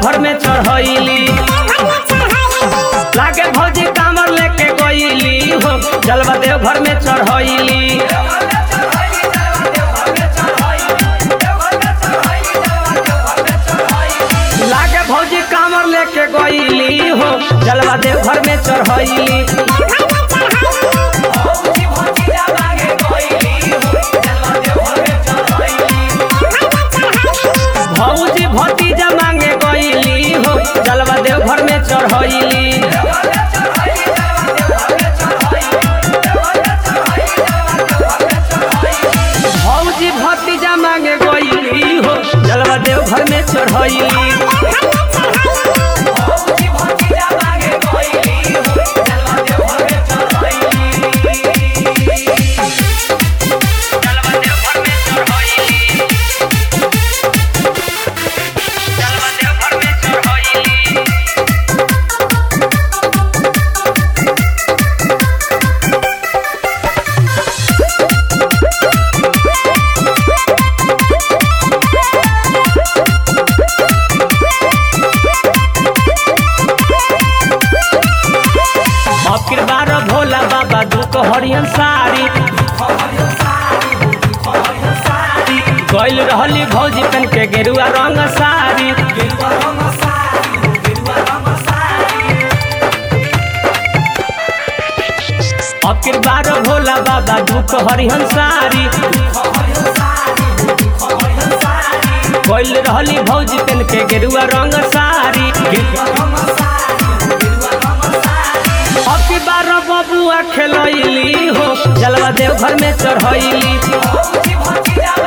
देवघर में चढ़ैली लागे भौजी कामर लेके गईली हो जलवा देवघर में चढ़ैली लागे भौजी कामर लेके गईली हो जलवा देवघर में चढ़ैली भौजी भतीजा मांगे गईली हो जलवा देवघर में चढ़ैली भौजी भतीजा मांगे गईली हो जलवा देवघर में चढ़ैली अबकिर बार भोला बाबा दुख हरियन साड़ी गइल रहली भौजी तन के गेरुआ रंग साड़ी अबकिर बार भोला बाबा दुख हरिहन साड़ी गइल रहली भौजी तन के गेरुआ रंग साड़ी अबकी बार बबुआ खेलैली हो जलवा देवघर में चढ़ैली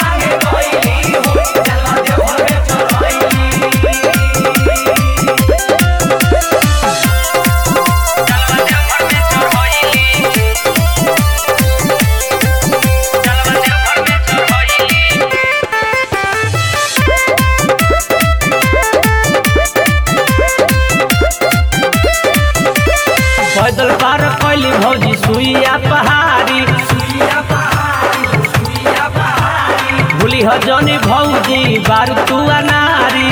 पैदल पार कैली भौजी सुइया पहाड़ी भूली ह जनी भौजी बारू तुआ नारी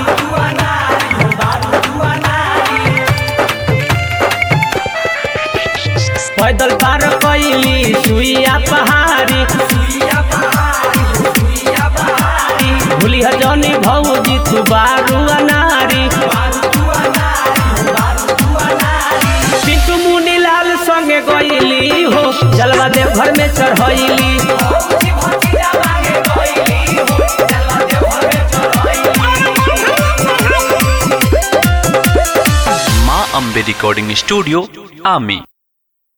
पैदल पार कैली सुइया पहाड़ी भूली ह जनी भौजी तू बारू नारी पिंटू मुनी लाल संगे गईली हो जलवा देवघर में चढ़ैली মা আম্বে রেকর্ডিং স্টুডিও আমি